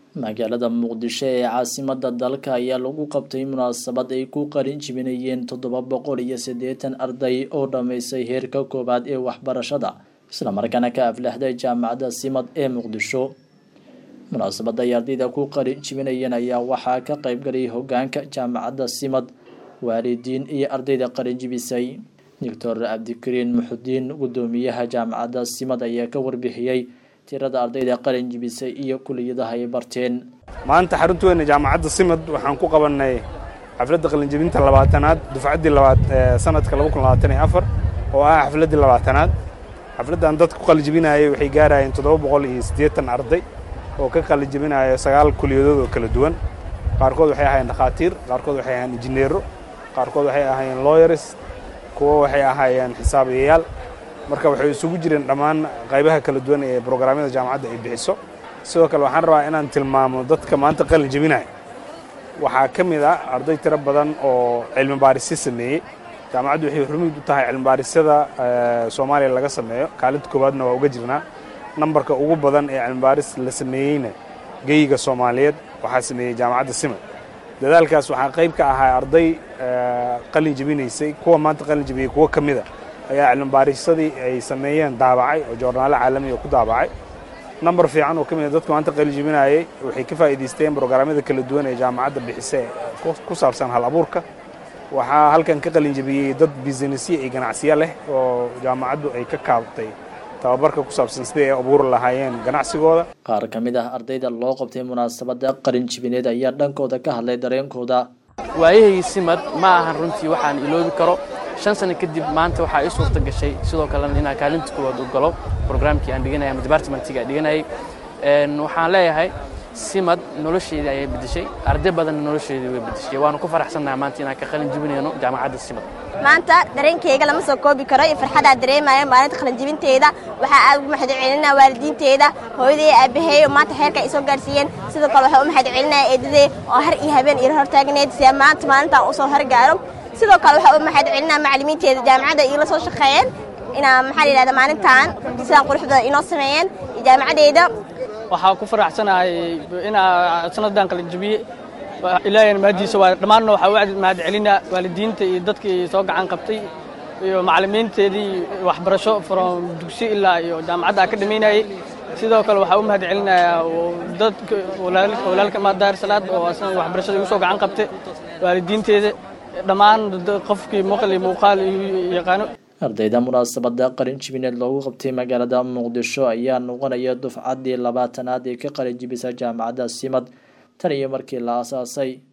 magaalada muqdisho ee caasimada dalka ayaa lagu qabtay munaasabad ay ku qarin jibinayeen toddoba boqol iyo siddeetan arday oo dhammaysay heerka koowaad ee waxbarashada islamarkaana ka aflaxday jaamacadda simad ee muqdisho munaasabada ay ardayda ku qarin jibinayeen ayaa waxaa ka qaybgalay hogaanka jaamacadda simad waalidiin iyo ardayda qarin jibisay doctor cabdikariin muxudiin gudoomiyaha jaamacadda simad ayaa ka warbixiyey tirada ardayda qalin jibisay iyo kuliyadaha ay barteen maanta xaruntoena jaamacadda simad waxaan ku qabannay xafladda qalinjibinta labaatanaad dufcaddii sanadka oo ah xafladdii labaatanaad xafladdan dadka ku qalinjibinayay waxay gaarayeen toddoba boqol iyo siddeetan arday oo ka qalinjibinaya sagaal kuliyadood oo kala duwan qaarkood waxay ahaayeen dhakhaatiir qaarkood waxay ahaayeen injineero qaarkood waxay ahaayeen lawyers kuwo waxay ahaayeen xisaabiyayaal marka waxay isugu jireen dhammaan qaybaha kala duwan ee brograamyada jaamacadda ay bixiso sidoo kale waxaan rabaa inaan tilmaamo dadka maanta qalin jebinaya waxaa ka mid ah arday tiro badan oo cilmi baarisyo sameeyey jaamacaddu waxay rumid u tahay cilmi baarisyada soomaaliya laga sameeyo kaalinta koowaadna waa uga jirnaa nambarka ugu badan ee cilmi baaris la sameeyeyna geyiga soomaaliyeed waxaa sameeyey jaamacadda simad dadaalkaas waxaa qayb ka ahaa arday qalin jebinaysay kuwa maanta qalin jebiyey kuwo ka mida ayaa cilmibaarissadii ay sameeyeen daabacay oo joornaalo caalamiga ku daabacay nambar fiican oo ka mid a dadka maanta qalijibinayay waxay ka faa'iidaysteen brograamyada kala duwan ee jaamacadda bixise ku saabsan hal abuurka waxaa halkan ka qalinjibiyey dad bisinesiya iyo ganacsiyo leh oo jaamacaddu ay ka kaabtay tababarka ku saabsan sidai ay abuuri lahaayeen ganacsigooda qaar ka mid ah ardayda loo qabtay munaasabadda qalin jibineed ayaa dhankooda ka hadlay dareenkooda waayahaygi simad ma ahan runtii waxaan iloobi karo shan sano kadib maanta waxaa ii suurta gashay sidoo kalena inaan kaalinta koowaad u galo brograamkii aan dhiganaya ama departmentiga aan dhiganayay waxaan leeyahay simad nolosheedii ayay bedeshay arday badanna nolosheedii way bedeshay waanu ku faraxsannaha maanta inaan ka qalin jibinayno jaamacadda simad maanta dareenkeyga lama soo koobi karo iyo farxadaa dareemaya maalinta qalinjibinteeda waxaa aad ugu mahad celinaya waalidiinteeda hooyaday aabaheey oo maanta xeerka ay soo gaarsiiyeen sidoo kale waxaa u mahad celinaya eedadey oo har iyo habeen iyo hortaagneed si maanta maalintaan usoo horgaaro sidoo kale waxaa u mahad celinaya macallimiinteeda jaamacadda iila soo shaqeeyeen inaa maxaa la yidhahda maalintan sidaan quruxdooda inoo sameeyeen iyo jaamacadeyda waxaa ku faraxsanahay inaa sanaddan qalinjabiye ilaahay mahadiisa waa dhammaanna waxaa u mahad celinaa waalidiinta iyo dadkii soo gacan qabtay iyo macallimiinteedii waxbarasho from dugsi ilaa iyo jaamacadda ka dhamaynayay sidoo kale waxaa u mahad celinayaa dadka walaalka maadaar salaad oo asna waxbarashada igu soo gacan qabtay waalidiinteeda dhammaan qofkii muuqal iyo muuqaal yaqaano ardayda munaasabada qalin jibineed loogu qabtay magaalada muqdisho ayaa noqonaya dufcaddii labaatanaad ee ka qalin jibisa jaamacadda simad tan iyo markii la aasaasay